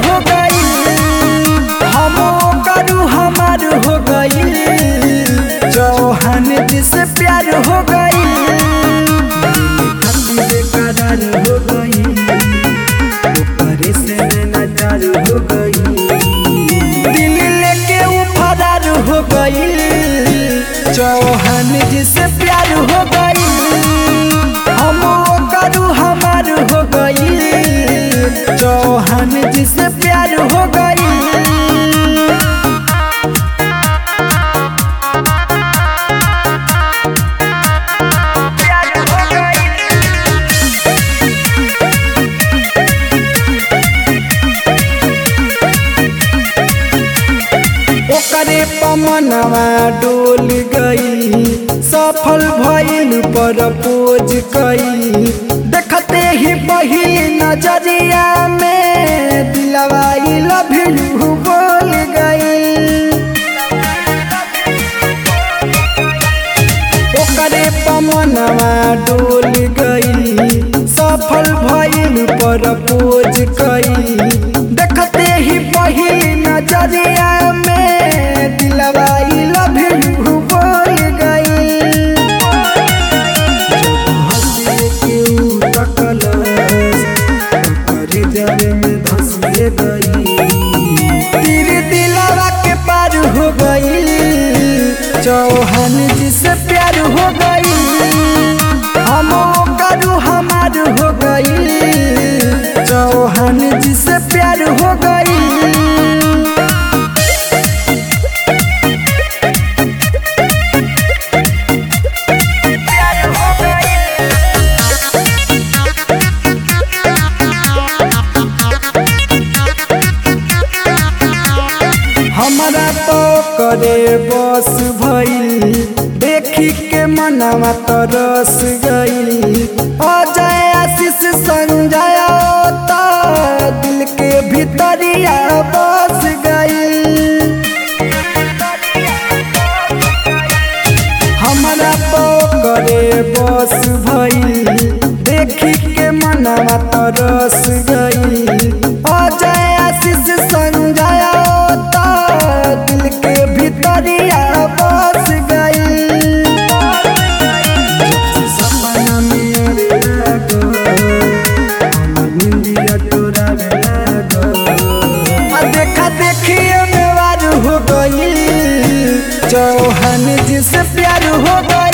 हो गई हम करू हमार हो गई चौहान जी से प्यार हो गई बेकरार हो गई ऊपर से नजर हो गई दिल लेके वो फरार हो गई चौहान जी से प्यार हो गई हम करू हमार हो गई चौहान जी से प्यार हो गई ओकरे पमनवा डोल गई सफल भइल पर पोज कई देखते ही पहिल नजरिया में दिलवा लव यू बोल गई ओकरे पमनवा डोल गई सफल भइल पर पोज कई देखते ही पहिल नजरिया में दिलवा लव यू बोल गई जब हंसे के ऊ तकलस, ओकरे जल में धंसिए गई तेरे दिलवा के पार हो गई चौहान जी से प्यार हो गई हम करू हमार हो गई चौहान जी से प्यार हो गई हमारा तो करे बस भइल देखी के मनवा तरस गई अजय आशीष संजय तो दिल के भीतरिया बस गई हमारा तो करे बस भइल देखी के मनवा तरस गई अजय आशीष संजय तो दिल के भीतरिया बस गई जब से सपना में आवे लागो, हमर निंदिया टोरावे लागो। आ देखा देखिए में वार हो गई चौहान जी से प्यार हो गई